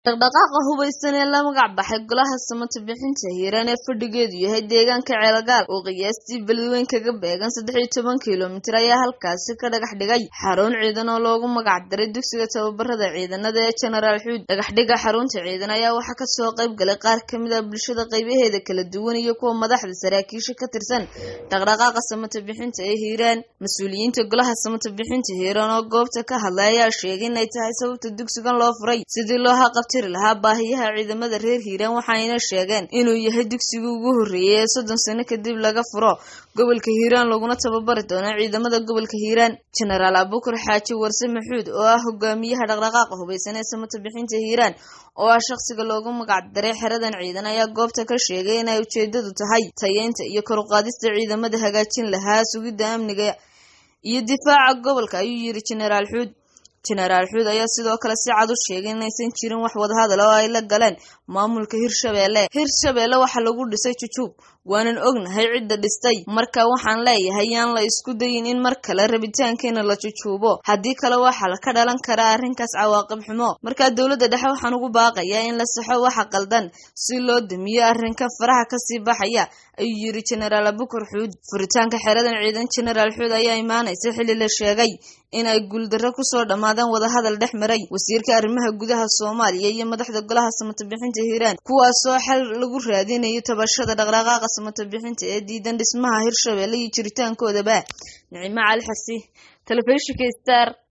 dhaqdhaqaaqa hubaysan ee la magac baxay golaha samata bixinta hiiraan ee fadhigeedu yahay deegaanka ceelgaal oo qiyaastii beledweyn kaga beegan saddex iyo toban kilomitir ayaa halkaasi ka dhagax dhigay xarun ciidan oo loogu magac daray dugsiga tababarada ciidanada ee genaraal xuud dhagaxdhiga xarunta ciidan ayaa waxaa kasoo qayb galay qaar kamid ah bulshada qaybaheeda kala duwan iyo kuwa madaxda saraakiisha ka tirsan dhaqdhaqaaqa samata bixinta ee hiiraan mas-uuliyiinta golaha samata bixinta hiiraan oo goobta ka hadlay ayaa sheegay inay tahay sababta dugsigan loo furay sidii loo haqabtiri lahaa baahiyaha ciidamada reer hiiraan waxayna sheegeen inuu yahay dugsigii ugu horreeyay ee soddon sano kadib laga furo gobolka hiiraan laguna tababari doono ciidamada gobolka hiiraan genaraal abuukar xaaji warse maxuud oo ah hogaamiyaha dhaqdhaqaaqa hubaysan ee samata bixinta hiiraan oo ah shaqsiga loogu magac daray xeradan ciidan ayaa goobta ka sheegay inay ujeedadu tahay tayeynta iyo kor u qaadista ciidamada hagaajin lahaa sugidda amniga iyo difaaca gobolka ayuu yiri genaraal xuud genaraal xuud ayaa sidoo kale si cad u sheegay inaysan jirin wax wadahadal oo ay la galeen maamulka hirshabeelle hirshabeelle waxaa lagu dhisay jujuub waanan ognahay cidda dhistay marka waxaan leeyahay yaan la isku dayin in mar kale rabitaankeena la jujuubo haddii kale waxaa ka dhalan karaa arrinkaas cawaaqib xumo markaa dowladda dhexe waxaan ugu baaqayaa in la saxo waxa qaldan si loo damiyo arrinka faraha kasii baxaya ayuu yiri genaraal abukar xuud furitaanka xeradan ciidan genaraal xuud ayaa imaanaysa xilli la sheegay in ay guuldarro kusoo dhammaadeen wadahadal dhex maray wasiirka arrimaha gudaha soomaaliya iyo madaxda golaha samata bixinta hiiraan kuwaasoo xal lagu raadinayo tabashada dhaqdhaqaaqa samata bixinta ee diidan dhismaha hirshabeelle iyo jiritaankoodaba nicimo cali xasi telefishinka star